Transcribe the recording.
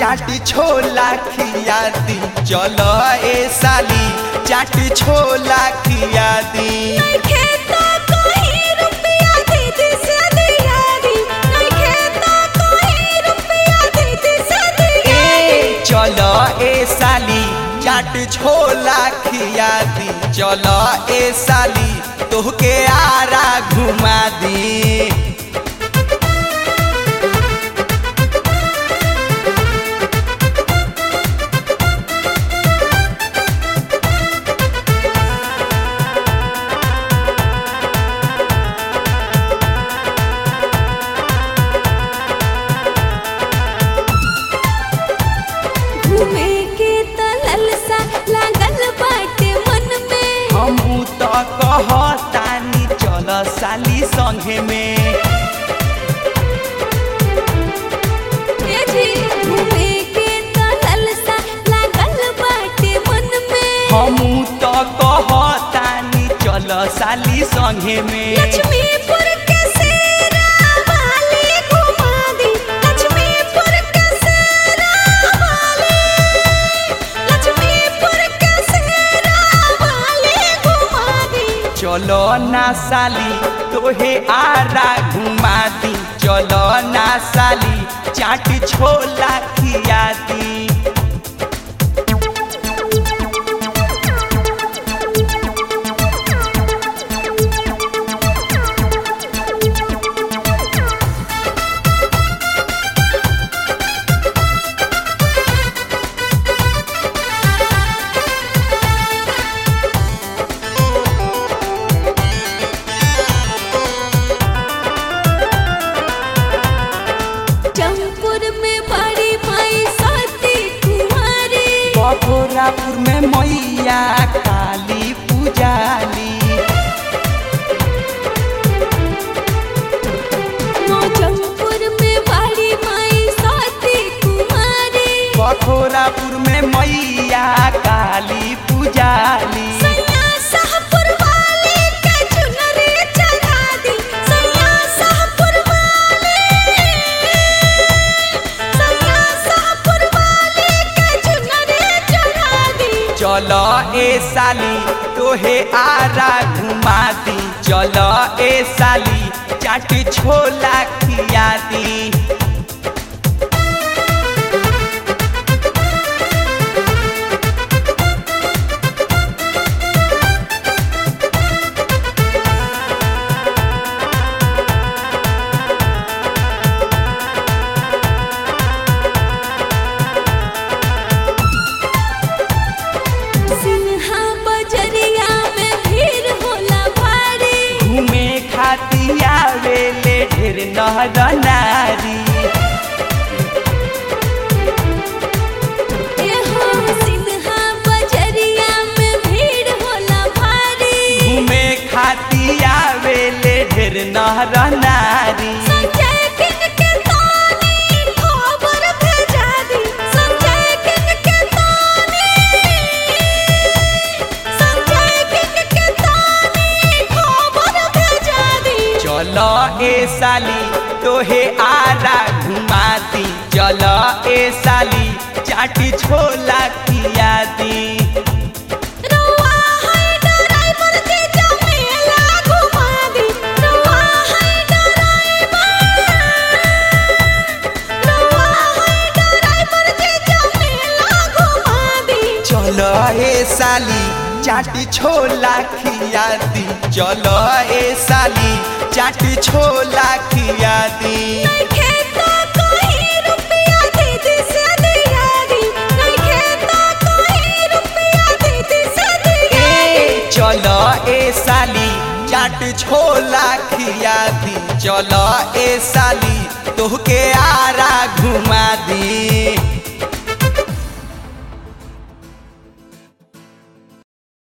चाट छोला खिया दी चलो ए साली चाट छोला खिया दी नइखे त कोई रुपया दे दे से दिया दी नइखे त कोई रुपया दे दे से दिया ए चलो ए साली चाट छोला खिया दी चलो ए साली तोहके आरा घुमा दी घूमे के त ललसा लागल बाटे मन में हमू तो कहतानी चल साली संगे में ए जी घूमे के त ललसा लागल बाटे मन में हमू तो कहतानी चल साली संगे में लक्ष्मीपुर के सेरा वाली घुमा दी लक्ष्मीपुर के सेरा वाली लक्ष्मीपुर के सेरा वाली घुमा दी चलो ना साली तोहे आरा घुमा दी चलो ना साली चाट छोला खिया दी जमपुर में बड़ी माई सती कुमारी बखोरापुर में मैया काली पुजाली जमपुर में बड़ी माई सती कुमारी बखोरापुर में मैया काली पुजाली सैया शाहपुर वाली के चुनरी चढ़ा दी सैया शाहपुर वाली सैया शाहपुर वाली के चुनरी चढ़ा दी चलो ए साली तोहे आरा घुमा दी चलो ए साली चाट छोला खिया दी सिन्हा बजरिया में भीड़ होला भारी घूमे खाती आवेले ढेर नहर नारी एहो सिन्हा बजरिया में भीड़ होला भारी घूमे खाती आवेले ढेर नहर नारी संजय किंग के तानी खबर भेजा दी संजय किंग के तानी संजय किंग के तानी खबर भेजा दी चलो ए साली तोहे आरा घुमा दी चलो ए साली चाट छोला खिया दी रउआ है ड्राइवर के जमेला घुमा दी रउआ है ड्राइवर रउआ है ड्राइवर के जमेला घुमा दी चलो ए साली चाट छोला खिया दी चलो ए साली चाट छोला खिया दी नइखे त कोई रुपया दे दे से दिया दी नइखे त कोई रुपया दे दे से दिया ए चलो ए साली चाट छोला खिया दी चलो ए साली तोहके आरा घुमा दी